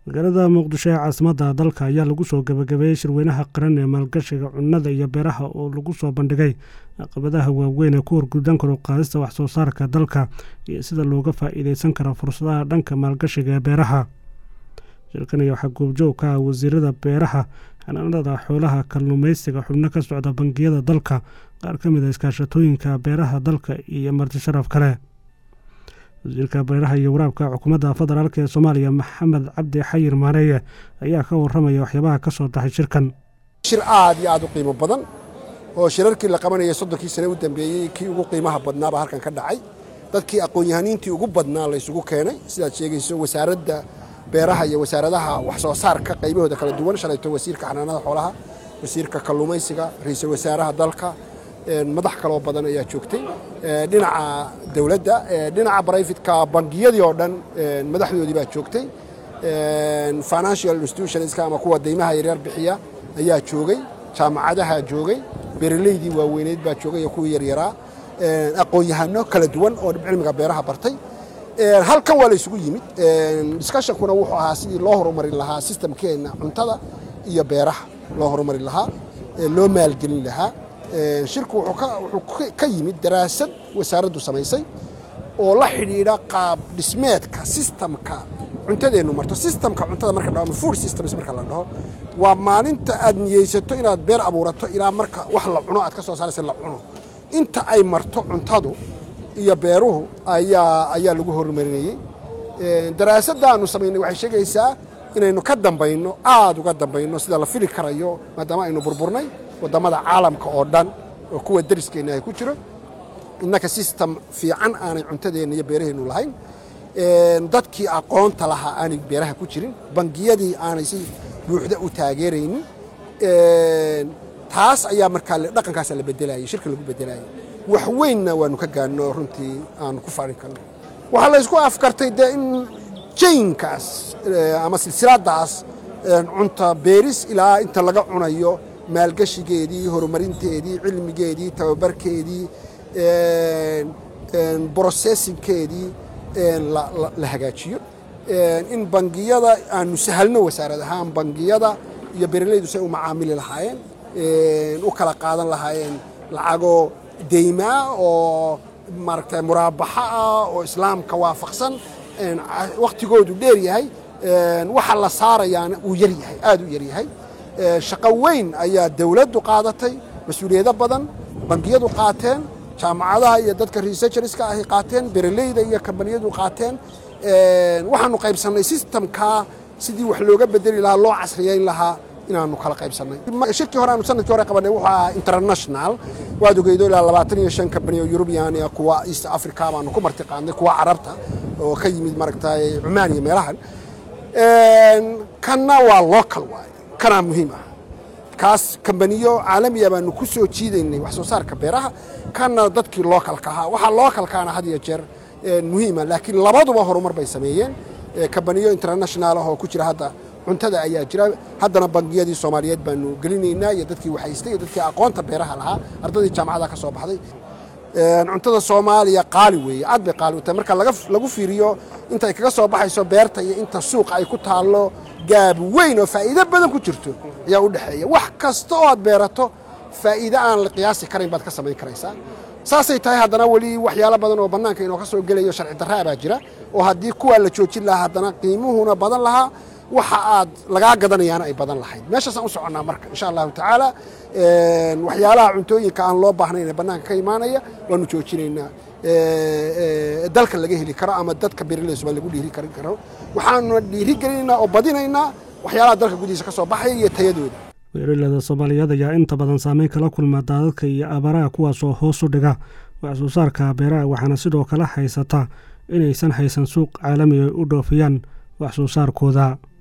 magaalada muqdisho ee caasimadda dalka ayaa lagu soo gabagabeeyey shirweynaha qaran ee maalgashiga cunnada iyo beeraha oo lagu soo bandhigay caqabadaha waaweyn ee ku horguddan karo qaadista wax soo saarka dalka iyo sida looga faa'iideysan karo fursadaha dhanka maalgashiga ee beeraha shirkanaya waxaa goobjoog ka ah wasiirada beeraha xanaanada xoolaha kalluumaysiga xubno ka socda bangiyada dalka qaar ka mid a iskaashatooyinka beeraha dalka iyo marti sharaf kale wasiirka beeraha iyo waraabka xukuumadda federaalk ee soomaaliya maxamed cabdi xayir maareeye ayaa ka waramaya waxyaabaha ka soo baxay shirkan shir aad iyo aad u qiimo badan oo shirarkii la qabanayay soddonkii sane u dambeeyey kii ugu qiimaha badnaabaa halkan ka dhacay dadkii aqoon-yahaniintii ugu badnaa la ysugu keenay sidaad sheegayso wasaaradda beeraha iyo wasaaradaha wax soo saarka qaybahooda kala duwan shalayto wasiirka xanaanada xoolaha wasiirka kalluumaysiga ra-iisul wasaaraha dalka madax kaloo badan ayaa joogtay dhinaca dowladda dhinaca brifetka bangiyadii oo dhan madaxdoodii baa joogtay financial institutionska ama kuwa deymaha yaryar bixiya ayaa joogay jaamacadaha joogay beeraleydii waaweyneyd baa joogay iyo kuwii yaryaraa aqoon-yahano kala duwan oo cilmiga beeraha bartay halkan waa la isugu yimid discussionkuna wuxuu ahaa sidii loo horumarin lahaa sistamkeenna cuntada iyo beeraha loo horumarin lahaa loo maalgelin lahaa shirku wuxuu ka yimid daraasad wasaaraddu samaysay oo la xidhiidha qaab dhismeedka sistamka cuntadeennu marto sistamka cuntada marka dhaho ama food systems marka la dhaho waa maalinta aad niyeysato inaad beer abuurato ilaa marka wax la cuno aad ka soo saaraysa la cuno inta ay marto cuntadu iyo beeruhu ayaa ayaa lagu horumarinayey daraasaddaannu samaynay waxay sheegaysaa inaynu ka dambayno aad uga dambayno sida la fili karayo maadaama aynu burburnay waddamada caalamka oo dhan oo kuwa dariskeenna ay ku jiro innaka sistem fiican aanay cuntadeenna iyo beeraheennu lahayn dadkii aqoonta lahaa aanay beeraha ku jirin bangiyadii aanay si buuxda u taageeraynin taas ayaa markaa dhaqankaasa la bedelayay shirka lagu bedelayay wax weynna waanu ka gaanno runtii aanu ku farin karno waxaa la ysku afkartay dee in jaynkaas ama silsiladdaas cunta beeris ilaa inta laga cunayo maalgeshigeedii horumarinteedii cilmigeedii tababarkeedii brocessingkeedii la hagaajiyo in bangiyada aanu sahalno wasaarad ahaan bangiyada iyo beeralaydu say u macaamili lahaayeen u kala qaadan lahaayeen lacago deymaa oo maaragtay muraabaxa ah oo islaamka waafaqsan wakhtigoodu dheer yahay waxa la saarayaana uu yar yahay aad u yar yahay shaqo weyn ayaa dowladdu qaadatay mas-uuliyado badan bangiyadu qaateen jaamacadaha iyo dadka researcherska ahy qaateen beeraleyda iyo kambaniyadu qaateen waxaanu qaybsannay sistamkaa sidii wax looga bedeli lahaa loo casriyayn lahaa inaanu kala qaybsannay shirkii hore aanu sanadkii hore qabanay wuxuu ahaa international waad ogeydo ilaa labaatan iyo shan kambani oo yurubiyan iyo kuwa east africa baanu ku marti qaadnay kuwa carabta oo ka yimid maaragtay cumaan iyo meelahan kanna waa local waaye kanaa muhiim ah kaas kambaniyo caalamiya baanu ku soo jiidaynay wax soo saarka beeraha kanna dadkii localka ahaa waxaa localkaana had iyo jeer muhiima laakiin labaduba horumar bay sameeyeen kambaniyo international ah oo ku jira hadda cuntada ayaa jira haddana bangiyadii soomaaliyeed baanu gelinaynaa iyo dadkii waxhaystay iyo dadkii aqoonta beeraha lahaa ardadii jaamacadaha ka soo baxday cuntada soomaaliya qaali weeye aad bay qaali u tahay marka lagu fiiriyo intay kaga soo baxayso beerta iyo inta suuqa ay ku taallo gaab weyn oo faa'iido badan ku jirto ayaa u dhexeeya wax kasta oo aad beerato faa'iide aan la qiyaasi karayn baad ka samayn karaysaa saasay tahay haddana weli waxyaalo badan oo bannaanka inoo ka soo gelayo sharci darraa baa jira oo haddii kuwaa la joojin lahaa haddana qiimuhuna badan lahaa waxa aad lagaa gadanayaana ay badan lahayd meeshaasaan u soconnaa marka insha allahu tacaala waxyaalaha cuntooyinka aan loo baahnayn ee bannaanka ka imaanaya waanu joojinaynaa dalka laga heli karo ama dadka beeraleysuba lagu dhiiri karin karo waxaanuna dhiiri gelinaynaa oo badinaynaa waxyaalaha dalka gudihiisa ka soo baxaya iyo tayadooda beeraleyda soomaaliyeed ayaa inta badan saameyn kala kulma daadadka iyo abaaraha kuwaasoo hoos u dhiga wax soo saarka beeraha waxaana sidoo kale haysata inaysan haysan suuq caalami ay u dhoofiyaan wax soo saarkooda